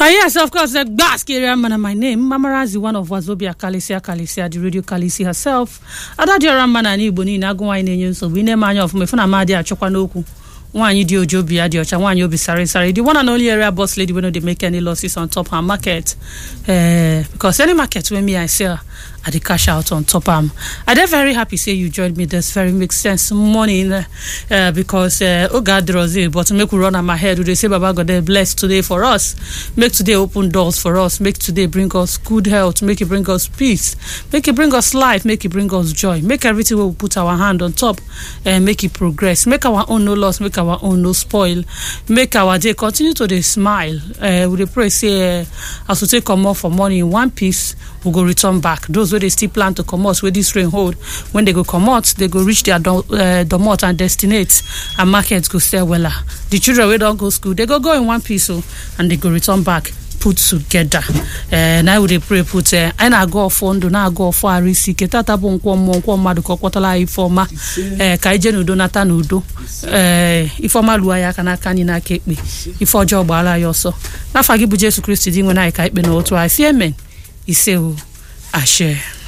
Uh, yes, of course, the Gbask area man, my name. Mamarazi, one of Wazobia Kalisia Kalisia, the radio Kalisi herself. Adadiora man and Igbo ni agụnwa anyị na-enye nsogbu ị na-eme anya ọfụma ifu na amadi achọkwa n'okwu nwaanyị dị oji obi ya dị ọcha nwaanyị obi sari sari the one and only area boss lady wey no dey make any losses on top her market uh, because any market wey me i sell i dey cash out on top am i dey very happy say you join me this very make sense morning uh, because uh, oge adrozi but make we run am ahead we dey say baba god dey bless today for us make today open doors for us make today bring us good health make e bring us peace make e bring us life make e bring us joy make everything wey we put our hand on top uh, make e progress make our own no loss make our own no spoil make our day continue to dey smile uh, we dey pray say uh, as we take comot for morning in one piece we go return back those wey dey still plan to comot wey dis rain hold when they go comot they go reach their do- uh, domot and destinate and market go sell wella the children wey don go school they go go in one piece o and they go return back put together ee na we dey pray put ee anyị na-aga ọfọ ndụ na-aga ọfọ arụ isi ike tata bụ nkwọ mmụọ nkwọ mmadụ ka ọ kpọtara anyị ifeọma ee ka anyị jee n'udo nata n'udo ee ifeọma luo anyị aka n'aka anyị n'aka ekpe ife ọjọọ gbaara anyị ọsọ n'afọ gị bụ jesu kristi dị nwe anyị ka ikpe na otu anyị si emen ise o ashe